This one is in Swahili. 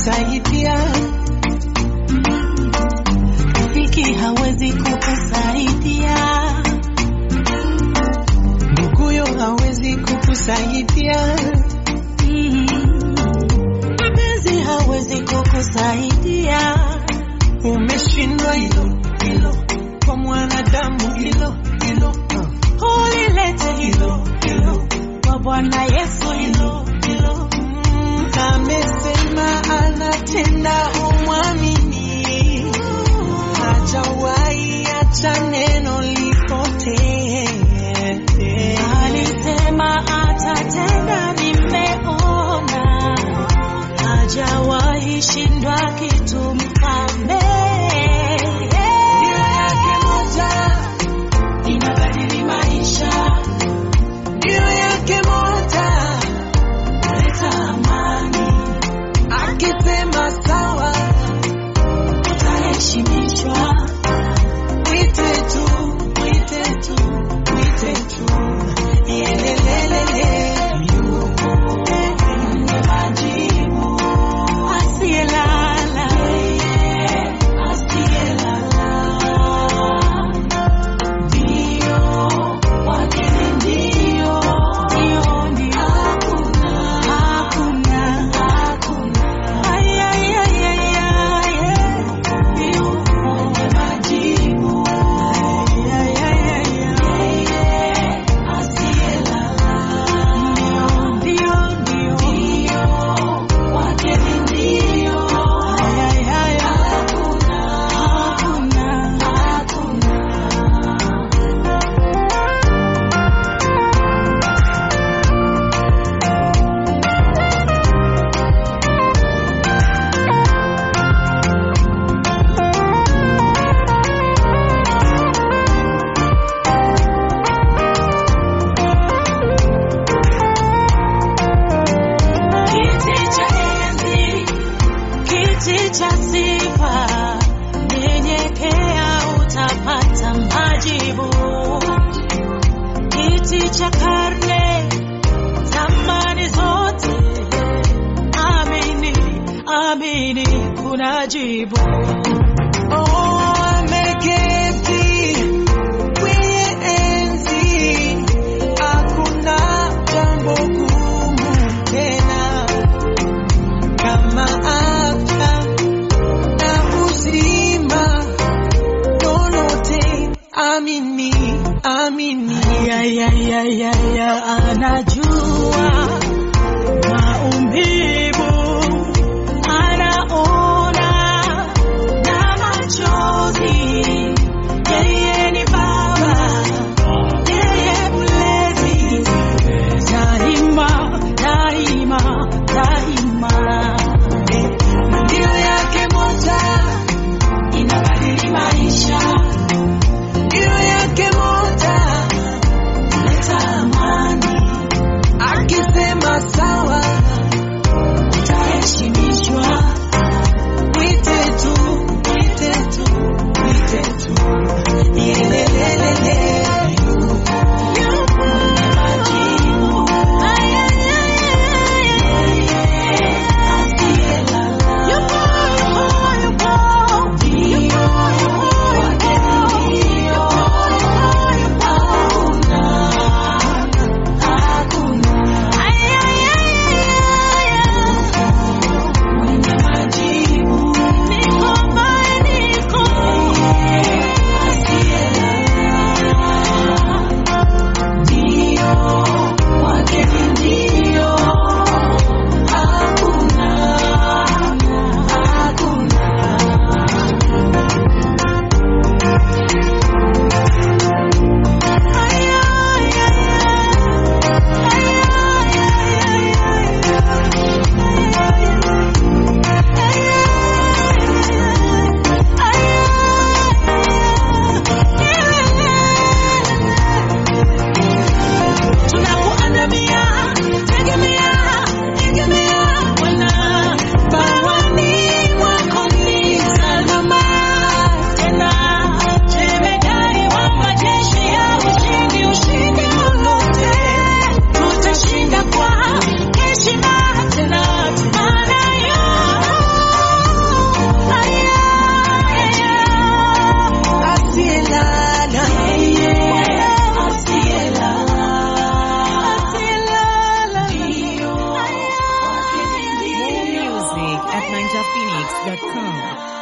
kukusaidia, rafiki hawezi kukusaidia, nduguyo hawezi kukusaidia, Mm. mpenzi hawezi kukusaidia, umeshindwa hilo hilo, kwa mwanadamu hilo hilo, uh. ulilete hilo hilo kwa Bwana Yesu hilo hilo. Mm, amesema anatenda, umwamini, hajawahi acha neno lipotee. Alisema atatenda, nimeona, hajawahi shindwa kitu mfalme. Nia yake moja Inabadili maisha, Nia yake moja, kuleta amani, akisema sawa, utaheshimishwa. mwite tu, mwite tu, mwite tu, Yelelelele, yupo Mwenye majibu, asiyelala, asiyelala. Ndio, wake ndio, ndio, ndio. Hakuna, hakuna. Ay, ay, ay, ay, ay. Yupo mwenye majibu. Ay, ay, ay, ay, ay. Asiyelala. Ndio, ndio, ndio. Wake ndio. Ay, ay, ay, ay. Hakuna, hakuna, hakuna. Kiti cha enzi, kiti cha sifa, nyenyekea utapata majibu. Kiti cha karne, zamani zote, amini, amini, kuna jibu. Oh, ameketi kwenye enzi, hakuna jambo gumu tena kama afya na uzima, lolote amini, amini. Ya, ya, ya, ya, ya, anajua maumivu, anaona na machozi. Yeye ni Baba, yeye mlezi, daima, daima, daima. Ndio yake moja, Inabadili maisha, ndio yake moja, kuleta amani, NigerPhoenix.com.